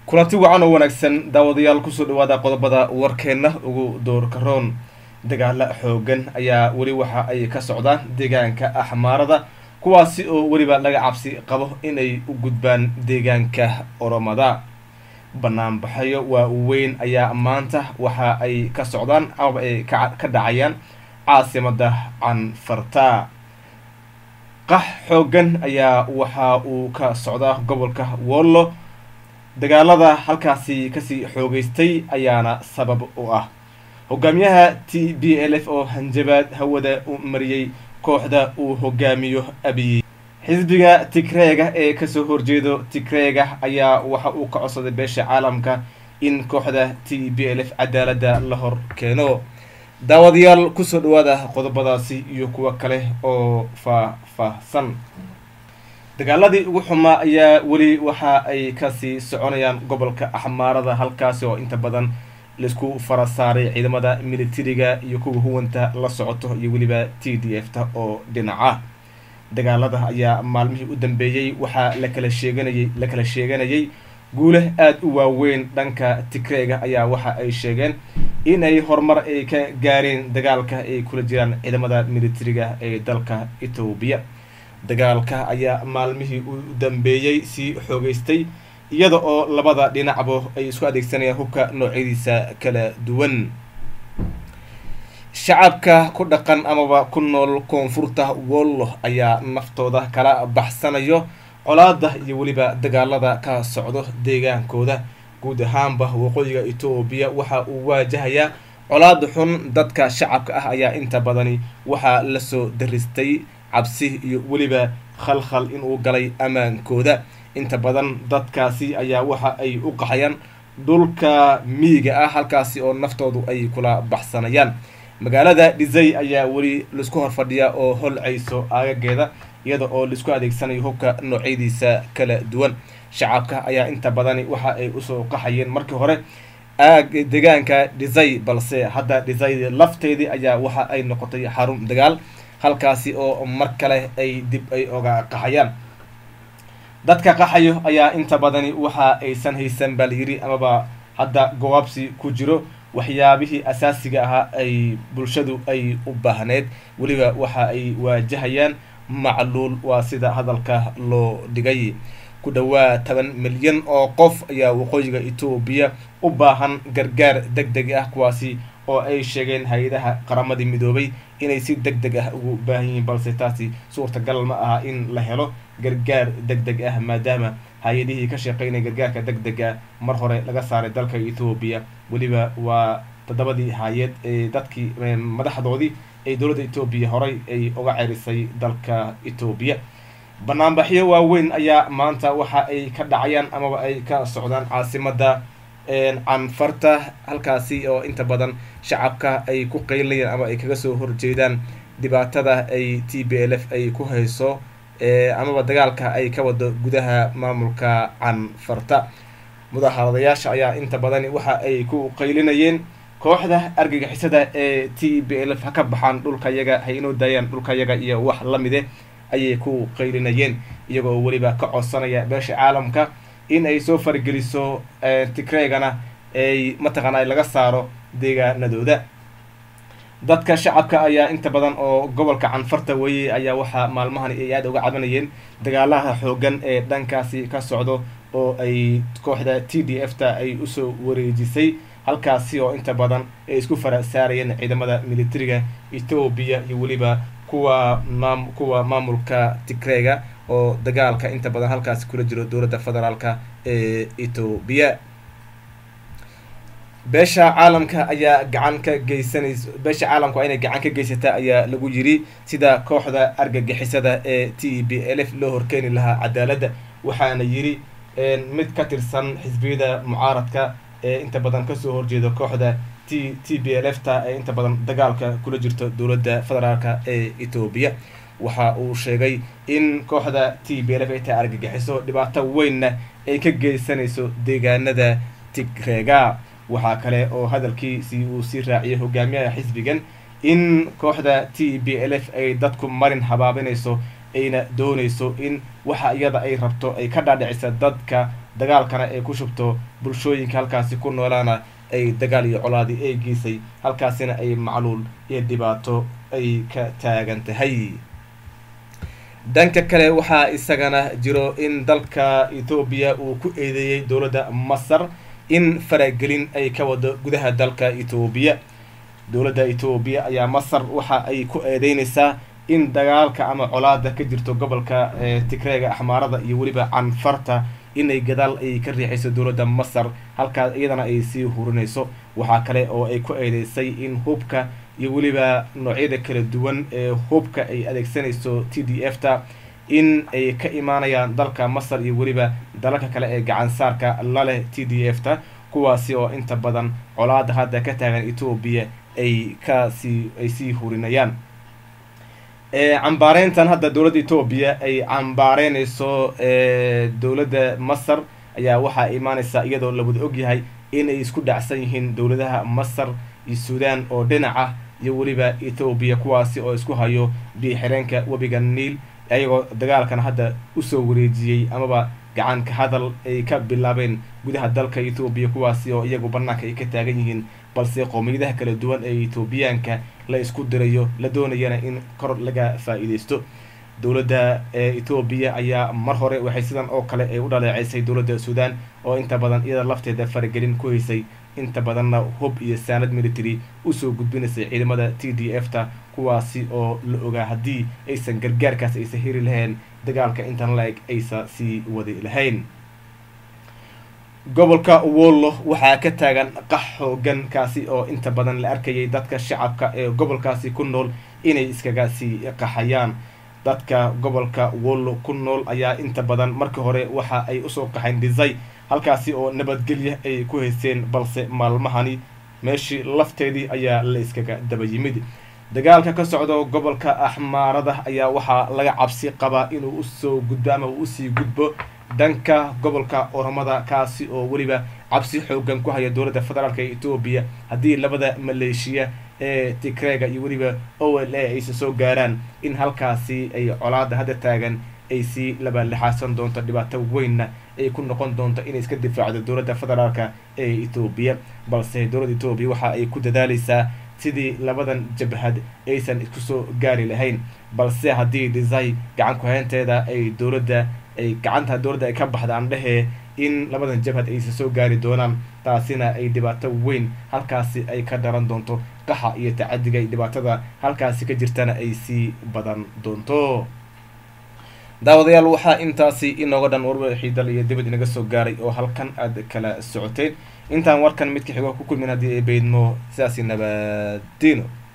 kulanti wacan oo wanaagsan daawadayaal kusoo dhawaada qodobada warkeenna ugu doorkaroon dagaala xoogan ayaa weli waxa ay ka socdaan deegaanka axmaarada kuwaasi oo weliba laga cabsi qabo inay u gudbaan deegaanka oromada banaanbaxayo waa weyn ayaa maanta waxa ay ka socdaan amaba ay ka dhacayaan caasimada canfarta qax xoogan ayaa waxa uu ka socdaa gobolka wollo dagaalada halkaasi kasii xoogeystay ayaana sabab u ah hogaamiyaha t b l f oo hanjabaad hawada u mariyey kooxda uu hogaamiyo abiy xisbiga tigreega ee kasoo horjeedo tigreega ayaa waxa uu ka codsaday beesha caalamka in kooxda t b l f cadaalada la hor keeno daawadayaal kusoo dhawaada qodobadaasi iyo kuwo kale oo faah-faahsan dagaaladii ugu xumaa ayaa weli waxa ay kasii soconayaan gobolka axmaarada halkaasi oo inta badan laisku fara saaray ciidamada militariga iyo kuwa huwanta la socoto iyo weliba t d f ta oo dhinaca dagaalada ayaa maalmihii u dambeeyey waxaa lakala sheeganayay la kala sheeganayay guule aada u waaweyn dhanka tigreega ayaa waxa ay sheegeen in ay horumar ay ka gaareen dagaalka ay kula jiraan ciidamada militariga ee dalka etoobiya dagaalka ayaa maalmihii u dambeeyey sii xoogeystay iyada oo labada dhinacbo ay isku adeegsanayaan hubka noocyadiisa kala duwan shacabka ku dhaqan amaba ku nool koonfurta wollo ayaa naftooda kala baxsanayo colaada iyo weliba dagaalada ka socdo deegaankooda guud ahaanba waqooyiga etoobiya waxa uu waajahayaa colaada xun dadka shacabka ah ayaa inta badani waxaa lasoo daristay cabsi iyo weliba khalkhal inuu galay ammaankooda inta badan dadkaasi ayaa waxa ay u qaxayaan dhulka miyiga ah halkaasi oo naftoodu ay kula baxsanayaan magaalada dhisay ayaa weli laisku horfadhiyaa oo holcayso aagageeda iyada oo laisku adeegsanayo hubka noocyadiisa kala duwan shacabka ayaa inta badani waxa ay usoo qaxayeen markii hore aag deegaanka dhisay balse hadda dhisay lafteedii ayaa waxa ay noqotay xarun dagaal halkaasi oo mar kale ay dib ay oga qaxayaan dadka qaxayo ayaa inta badani waxa aysan haysan baa layiri amaba hadda gowaabsi ku jiro waxyaabihii asaasiga ahaa ay bulshadu ay u baahneed weliba waxa ay waajahayaan macluul waa sida hadalka loo dhigay ku dhawaa toban milyan oo qof ayaa waqooyiga etoobiya u baahan gargaar deg deg ah kuwaasi oo ay sheegeen hay-adaha qaramadii midoobay inay si deg deg ah ugu baahan yihiin balse taasi suurtagal ma aha in la helo gargaar deg deg ah maadaama hay-adihii ka shaqeynaya gargaarka deg deg ah mar hore laga saaray dalka etoobiya weliba waa toddobadii hay-ad ee dadkii madaxdoodii ee dowladda etoobiya horey ay uga cerisay dalka etoobiya banaanbaxyo waaweyn ayaa maanta waxa ay ka dhacayaan amaba ay ka socdaan caasimada canfarta halkaasi oo inta badan shacabka ay ku qeylinayaan ama ay kaga soo horjeedaan dhibaatada ay t b l f ay ku hayso amaba dagaalka ay ka wado gudaha maamulka canfarta mudaharadayaasha ayaa inta badani waxa ay ku qaylinayeen kooxda argagixisada ee t b l f ha ka baxaan dhulka yaga ha inoo daayaan dhulka yaga iyo wax lamide ayay ku qaylinayeen iyagoo weliba ka codsanaya beesha caalamka in ay soo fargeliso tigreegana ay mataqaana laga saaro deegaanadooda dadka shacabka ayaa inta badan oo gobolka canfarta weye ayaa waxaa maalmahan ay aada uga cabanayeen dagaalaha xoogan ee dhankaasi ka socdo oo ay kooxda t d f ta ay usoo wareejisay halkaasi oo inta badan ay isku fara saarayeen ciidamada militariga etoobiya iyo weliba kuwa maam kuwa maamulka tigreega oo dagaalka inta badan halkaasi kula jiro dowladda federaalka ee etoobiya beesha caalamka ayaa gacan ka geysanaysa beesha caalamka waa inay gacan ka geysata ayaa lagu yiri sida kooxda argagixisada ee t b l f loo horkeeni lahaa cadaaladda waxaana yiri mid ka tirsan xisbiyada mucaaradka ee inta badan kasoo horjeeda kooxda t t b l f ta ee inta badan dagaalka kula jirto dowladda federaalka ee etoobiya waxa uu sheegay in kooxda t b l f ay tahay argagixiso dhibaato weynna ay ka geysanayso deegaanada tigreega waxaa kale oo hadalkiisi uu sii raaciyay hogaamiyaha xisbigan in kooxda t b l f ay dadku marin habaabinayso ayna doonayso in waxa iyada ay rabto ay ka dhaadhicisa dadka dagaalkana ay ku shubto bulshooyinka halkaasi ku noolaana ay dagaal iyo colaadi ay geysay halkaasina ay macluul iyo dhibaato ay ka taagan tahay dhanka kale waxaa isagana jiro in dalka etoobiya uu ku eedeeyey dowladda masar in faragelin ay ka wado gudaha dalka etoobiya dowladda etoobiya ayaa masar waxa ay ku eedeyneysaa in dagaalka ama colaada ka jirto gobolka tigreega axmaarada iyo weliba canfarta inay gadaal ay ka riixayso dowladda masar halkaas iyadana ay sii hurinayso waxaa kale oo ay ku eedeysay in hubka iyo weliba noocyada kala duwan ee hubka ay adeegsanayso t d f ta in ay ka imaanayaan dalka masar iyo weliba dalalka kale ee gacansaarka laleh t d f ta kuwaasi oo inta badan colaada hadda ka taagan etoobiya ay kasii ay sii hurinayaan cambaareyntan hadda dowladda etoobiya ay cambaareynayso dowladda masar ayaa waxaa imaaneysaa iyadoo la wada ogyahay inay isku dhacsan yihiin dowladaha masar iyo suudaan oo dhinaca iyo weliba etoobiya kuwaasi oo isku hayo biixireenka webiga niil ayagoo dagaalkan hadda usoo wareejiyey amaba gacanka hadal ay ka bilaabeen gudaha dalka etoobiya kuwaasi oo iyagu banaanka ay ka taagan yihiin balse qowmiyadaha kala duwan ee etoobiyaanka la isku dirayo la doonayana in kor laga faa-iideysto dowladda etoobiya ayaa mar hore waxay sidan oo kale ay u dhaleeceysay dowladda suudaan oo inta badan iyada lafteeda faragelin ku haysay inta badanna hub iyo saanad military usoo gudbinaysay ciidamada t d f ta kuwaasi oo la ogaa haddii aysan gargaarkaas aysan heri lahayn dagaalka intan la-eg aysa sii wadi lahayn gobolka wollo waxaa ka taagan qax xoogan kaasi oo inta badan la arkayay dadka shacabka ee gobolkaasi ku nool inay iskaga sii qaxayaan dadka gobolka wollo ku nool ayaa inta badan markii hore waxa ay usoo qaxeen dhisay halkaasi oo nabadgelya ay ku haysteen balse maalmahani meeshii lafteedii ayaa la iskaga daba yimid dagaalka ka socdo gobolka axmaarada ayaa waxaa laga cabsi qabaa inuu usoo gudbo ama uu usii gudbo dhanka gobolka oromada kaasi oo weliba cabsi xoogan ku haya dowladda federaalk ee etoobiya haddii labada maleeshiya ee tigreega iyo weliba o l a aysa soo gaaraan in halkaasi ay colaada hadda taagan ay sii labalixaasan doonto dhibaato weynna ay ku noqon doonto inay iska difaacdo dowladda federaalka ee etoobiya balse dowladda etoobiya waxa ay ku dadaaleysaa sidii labadan jabhad aysan isku soo gaari lahayn balse haddii dhisay gacan ku-haynteeda ay dowladda ay gacanta dowladda ay ka baxda andhehee in labadan jabhad aysa soo gaari doonaan taasina ay dhibaato weyn halkaasi ay ka dharan doonto qaxa iyo tacadiga iyo dhibaatada halkaasi ka jirtana ay sii badan doonto daawadayaal waxaa intaasi inooga dhan warwixii dal iyo dibad inaga soo gaaray oo halkan aad kala socoteen intaan warkan midka xigo ku kulmin haddii ay beydmo sidaasi nabadino